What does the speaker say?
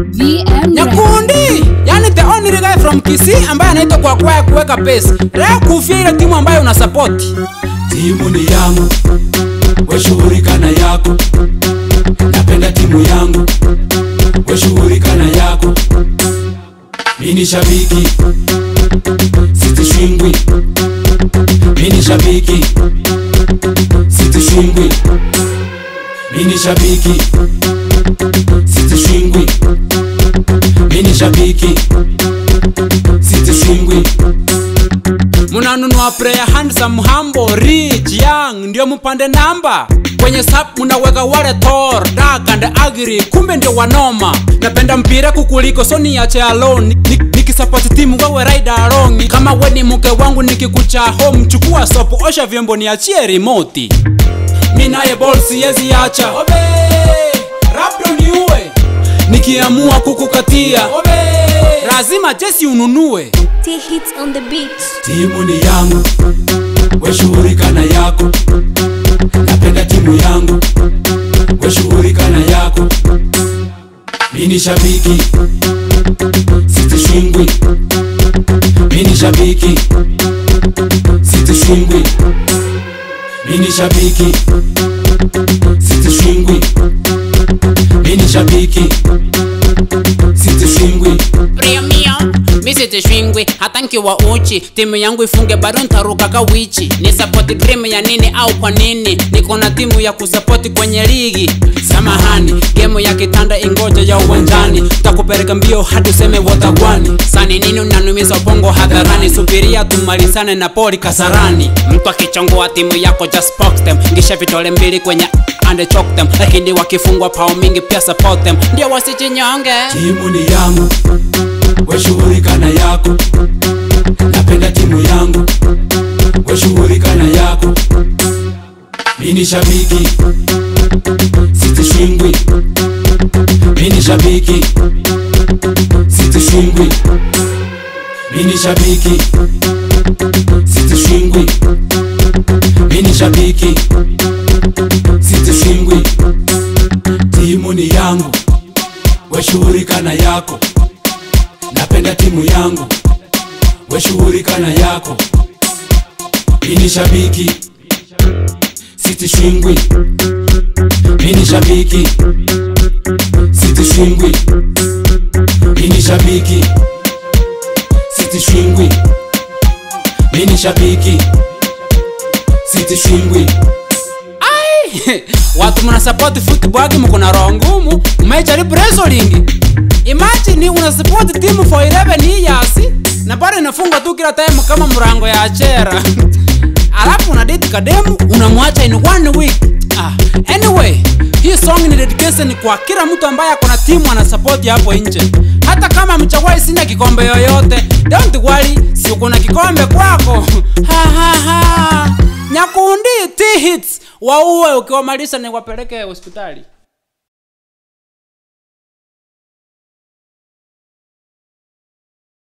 VM Nyakundi, yani the only guy from Kisii ambaye anaitwa kwa kwaya kuweka pesa. Leo kufia ile timu ambayo una support. timu ni yangu weshughulika na yako napenda timu yangu weshughulika na yako mini shabiki sitishwingwi mini shabiki sitishwingwi mini shabiki sitishwingwi mini shabiki sitishwingwi Munanunua player handsome humble rich young ndio mpande namba kwenye sap munaweka wale Thor dark and ugly kumbe ndio wanoma napenda mpira kukuliko so niache alone Ni- ni- nikisupport timu wewe ride along kama we ni mke wangu nikikucha home chukua sopo osha vyombo niachie remote mi naye ball siwezi acha obe labda niue nikiamua kukukatia obe lazima jesi ununue T hits on the beat. timu ni yangu weshughulika na yako napenda timu yangu weshughulika na yako mini shabiki sitishwingwi mini shabiki sitishwingwi mini shabiki sitishwingwi mini shabiki sitishwingwi premium misitishwingwi hata nkiwa uchi timu yangu ifunge bado ntaruka kawichi ni sapoti dream ya nini au kwa nini niko na timu ya kusapoti kwenye ligi samahani gemu ya kitanda ingoja ya uwanjani takupeleka mbio hadi useme wotagwani sani nini unanumiza ubongo hadharani subiria tumalizane na poli kasarani mtu akichongoa timu yako just box them ngisha vitole mbili kwenye and choke them lakini wakifungwa pao mingi pia support them ndio wasichinyonge timu ni yangu weshughulika na yako napenda timu yangu weshughulika na yako mini shabiki sitishwingwi mini shabiki sitishwingwi mini shabiki sitishwingwi mini shabiki sitishwingwi timu ni yangu weshughulika na yako napenda timu yangu weshughulika na yako mini shabiki sitishwingwi mini shabiki sitishwingwi mini shabiki sitishwingwi mini shabiki sitishwingwi watu mnasapoti football mko na roho ngumu mmejaribu wrestling imagine unasapoti timu for 11 years na bado inafungwa tu kila time kama mrango ya chera alafu una date kademu unamwacha in one week ah, anyway hii song ni dedication kwa kila mtu ambaye ako na timu anasapoti hapo nje hata kama mchawai sina kikombe yoyote don't worry si uko na kikombe kwako ha, ha, ha. nyakundi t hits waue ukiwamalisha niwapeleke hospitali